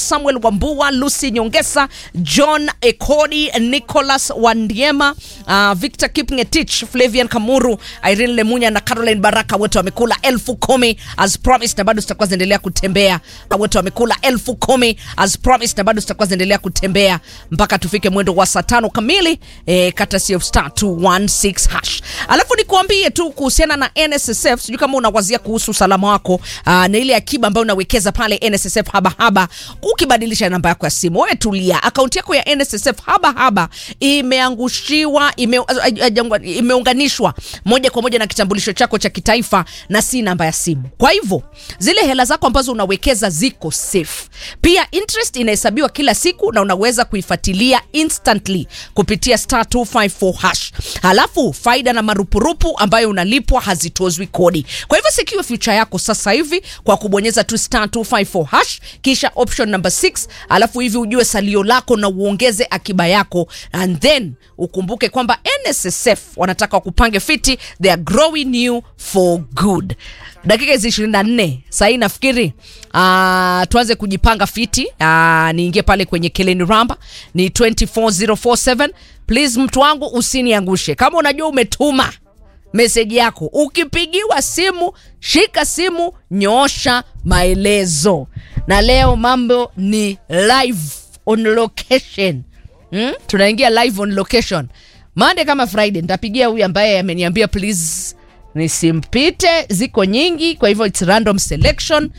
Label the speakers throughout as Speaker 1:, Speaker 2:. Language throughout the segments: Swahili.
Speaker 1: Samuel Wambua, Lucy Nyongesa, John Ekodi, Nicholas Wandiema, uh, Victor Kipngetich, Flavian Kamuru, Irene Lemunya na Caroline Baraka, wote wamekula elfu kumi as promised, na bado zitakuwa zinaendelea kutembea. Wote wamekula elfu kumi as promised, na bado zitakuwa zinaendelea kutembea mpaka tufike mwendo wa saa tano kamili eh, kata CF star 216 hash. Alafu nikuambie tu kuhusiana na NSSF, sijui kama unawazia kuhusu usalama wako uh, na ile akiba ambayo unawekeza pale NSSF haba haba, ukibadilisha namba yako ya simu, wewe tulia, akaunti yako ya NSSF haba haba imeangushiwa ime, imeunganishwa moja kwa moja na kitambulisho chako cha kitaifa na si namba ya simu. Kwa hivyo zile hela zako ambazo unawekeza ziko safe. Pia interest inahesabiwa kila siku na unaweza kuifuatilia instantly kupitia star 254 hash. Halafu faida na marupurupu ambayo unalipwa hazitozwi kodi. Kwa hivyo secure future yako sasa hivi kwa kubonyeza tu star 254 hash kisha option number 6, alafu hivi ujue salio lako na uongeze akiba yako and then ukumbuke kwamba NSSF wanataka kupange fiti, they are growing you for good. Dakika hizi 24 sahii nafikiri uh, tuanze kujipanga fiti uh, niingie pale kwenye Keleni Ramba ni 24047 please, mtu wangu usiniangushe. Kama unajua umetuma meseji yako, ukipigiwa simu shika simu, nyoosha maelezo. Na leo mambo ni live on location hmm? Tunaingia live on location Monday kama Friday. Nitapigia huyu ambaye ameniambia please nisimpite, ziko nyingi, kwa hivyo it's random selection.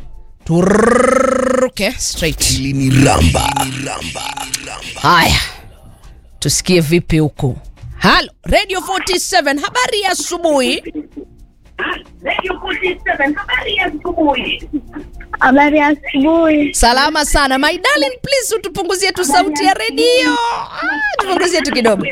Speaker 1: Turuke straight.
Speaker 2: Kilini Ramba.
Speaker 1: Haya, tusikie vipi huku. Halo, Radio 47, habari ya asubuhi.
Speaker 3: Habari ya asubuhi.
Speaker 1: Salama sana my darling, please utupunguzie tu sauti ya redio. Ah, tupunguzie tu kidogo.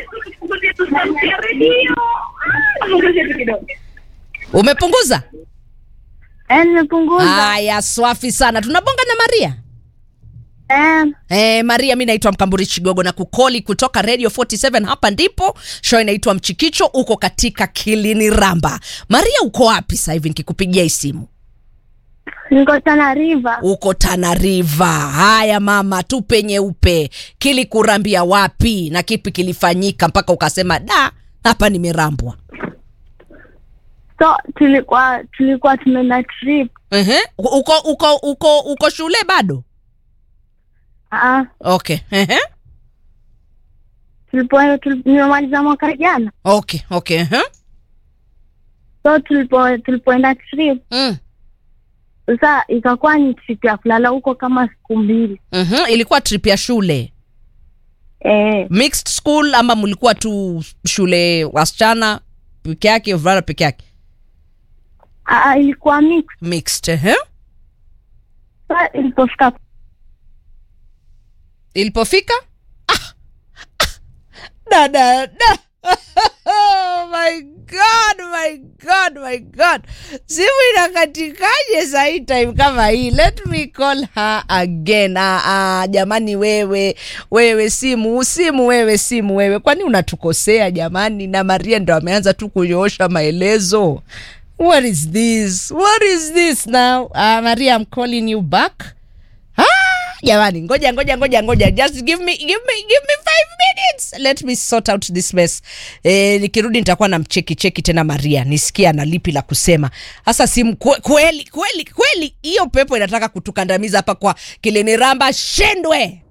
Speaker 1: Umepunguza?
Speaker 3: Eh, nimepunguza.
Speaker 1: Haya, swafi sana. Tunabonga na Maria.
Speaker 3: Eh,
Speaker 1: Eh, Maria, mi naitwa Mkamburi Chigogo na kukoli kutoka Radio 47. Hapa ndipo show inaitwa Mchikicho, uko katika Kilini Ramba. Maria, uko wapi sasa hivi nikikupigia hii simu?
Speaker 3: niko Tana River.
Speaker 1: Uko Tana River. Haya mama, tupe nyeupe, kilikurambia wapi na kipi kilifanyika mpaka ukasema da, hapa nimerambwa?
Speaker 3: So tulikuwa tulikuwa tumeenda trip.
Speaker 1: Ehe, uko uko uko uko shule bado?
Speaker 3: Ah,
Speaker 1: Okay. Ehe.
Speaker 3: tulipo tulip- nimemaliza mwaka jana.
Speaker 1: Okay, okay. Ehe.
Speaker 3: So tulipo tulipoenda trip,
Speaker 1: Mm.
Speaker 3: sasa ikakuwa ni trip ya kulala huko kama siku mbili.
Speaker 1: Mhm, ilikuwa trip ya shule.
Speaker 3: Eh,
Speaker 1: mixed school ama mlikuwa tu shule wasichana peke yake wavulana peke yake
Speaker 3: ah, ilikuwa mix.
Speaker 1: mixed eh?
Speaker 3: Sasa ilipofika
Speaker 1: ilipofika ah, ah, da, da, da. oh my god my god my god simu inakatikaje sahii time kama hii let me call her again ah, ah, jamani wewe wewe simu simu wewe simu wewe kwani unatukosea jamani na maria ndo ameanza tu kunyoosha maelezo what is this what is this now uh, maria i'm calling you back Ah, jamani ngoja ngoja ngoja ngoja just give me give me give me five minutes let me sort out this mess eh, nikirudi nitakuwa na mcheki cheki tena maria nisikie ana lipi la kusema hasa simu kwe- kweli kweli kweli hiyo pepo inataka kutukandamiza hapa kwa kiliniramba shindwe